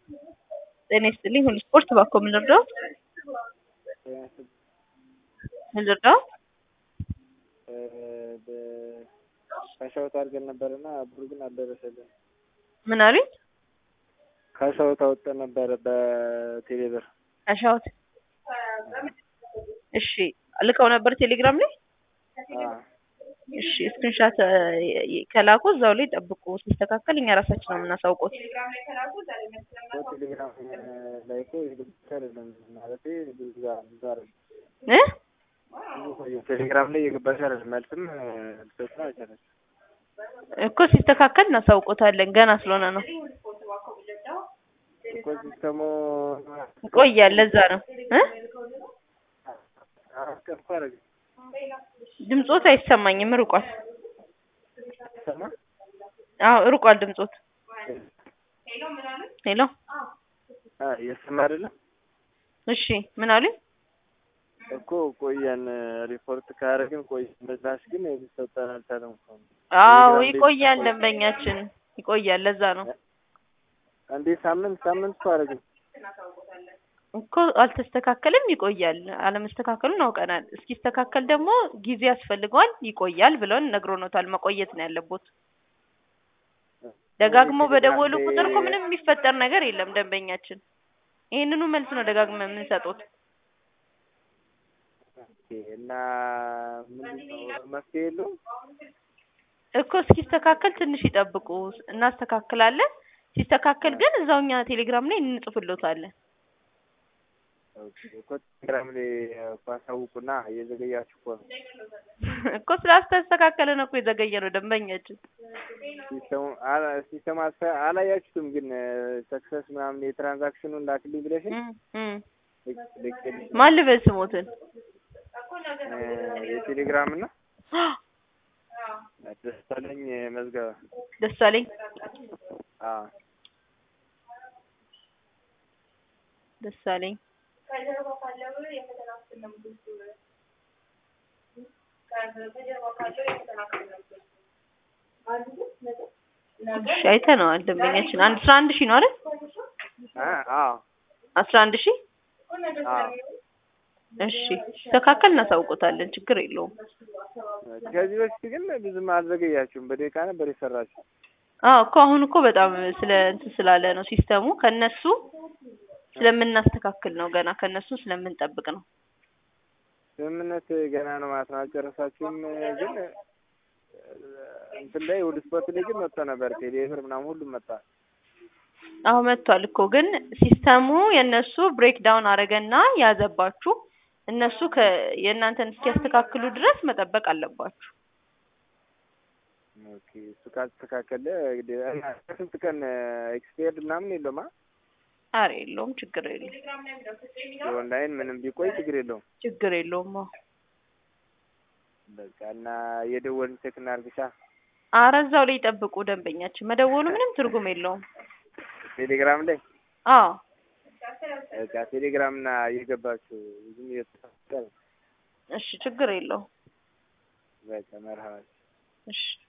ጤና ይስጥልኝ ሁሉ ስፖርት ባኮ ምን ልርዳዎት? ምን ልርዳዎት? ከሻውት አድርገን ነበርና ብሩ ግን አልደረሰልን። ምን አሉኝ? ከሻውት አውጥተን ነበረ በቴሌ ብር። አሻውት እሺ ልከው ነበር ቴሌግራም ላይ እሺ ስክሪንሻት ከላኩ እዛው ላይ ጠብቁ ሲስተካከል እኛ ራሳችን ነው የምናሳውቀው ቴሌግራም ላይ እኮ የግብቻ አይደለም ማለት ብዙ ጋር ብዙ አይደለም እ ቴሌግራም ላይ የገባሽ አይደለም መልስም ልሰጥ አልቻለች እኮ ሲስተካከል እናሳውቆታለን ገና ስለሆነ ነው እኮ ሲስተሙ ይቆያል ለዛ ነው እ አስከፋ አረግ ድምጾት አይሰማኝም ርቋል ሰማ አዎ ርቋል ድምጾት ሄሎ አ የሰማ አይደለም እሺ ምን አሉኝ እኮ ቆየን ሪፖርት ካደረግን ቆይ በዛሽ ግን ሊሰጠን አልቻለም እኮ አዎ ይቆያል ደንበኛችን ይቆያል ለዛ ነው እንዴ ሳምንት ሳምንት እኮ አደረግን እኮ አልተስተካከልም ይቆያል አለመስተካከሉን አውቀናል እስኪስተካከል ደግሞ ጊዜ ያስፈልገዋል ይቆያል ብለውን ነግሮኖታል መቆየት ነው ያለቦት ደጋግሞ በደወሉ ቁጥር እኮ ምንም የሚፈጠር ነገር የለም ደንበኛችን ይህንኑ መልስ ነው ደጋግመ የምንሰጡት እና ምንድን ነው መፍትሄ የለውም እኮ እስኪስተካከል ትንሽ ይጠብቁ እናስተካክላለን ሲስተካከል ግን እዛው እኛ ቴሌግራም ላይ እንጽፍሎታለን እኮ ቴሌግራም ላይ እኮ አሳውቁና እየዘገያችሁ እኮ ነው እኮ ስላስተስተካከለ ነው እኮ የዘገየ ነው ደንበኛችን ሲስተሙ ሲስተም አላያችሁትም ግን ሰክሰስ ምናምን የትራንዛክሽኑን ላክልኝ ብለሽ እም እም ማን ልበል ስሞትን የቴሌግራም እና ደሳለኝ መዝገበ ደሳለኝ አዎ ደሳለኝ እሺ አይተነዋል ደንበኛችን አንድ አስራ አንድ ሺህ ነው አይደል አዎ አስራ አንድ ሺህ አዎ እሺ ሲስተካከል እናሳውቆታለን ችግር የለውም ከዚህ በፊት ግን ብዙም አልዘገያችሁም በደቂቃ ነበር የሰራችሁ አዎ እኮ አሁን እኮ በጣም ስለ እንትን ስላለ ነው ሲስተሙ ከነሱ ስለምናስተካክል ነው ገና ከነሱ ስለምንጠብቅ ነው ስምምነት ገና ነው ማለት ነው አልጨረሳችሁም ግን እንትን ላይ ወደ ስፖርት ላይ ግን መጥቶ ነበር ቴሌብር ምናምን ሁሉም መጣ አዎ መጥቷል እኮ ግን ሲስተሙ የእነሱ ብሬክ ዳውን አረገና ያዘባችሁ እነሱ ከ የእናንተን እስኪያስተካክሉ ድረስ መጠበቅ አለባችሁ ኦኬ እሱ ካልተስተካከለ እንግዲህ እና ስንት ቀን ኤክስፔርድ ምናምን የለውም አ አረ የለውም ችግር የለውም የኦንላይን ምንም ቢቆይ ችግር የለውም ችግር የለውም አዎ በቃ እና የደወልን ቼክ እናድርግሻ አረ እዛው ላይ ይጠብቁ ደንበኛችን መደወሉ ምንም ትርጉም የለውም ቴሌግራም ላይ አዎ በቃ ቴሌግራም እና እየገባችሁ ዝም እየተሳሰረ እሺ ችግር የለውም በቃ መርሃባ እሺ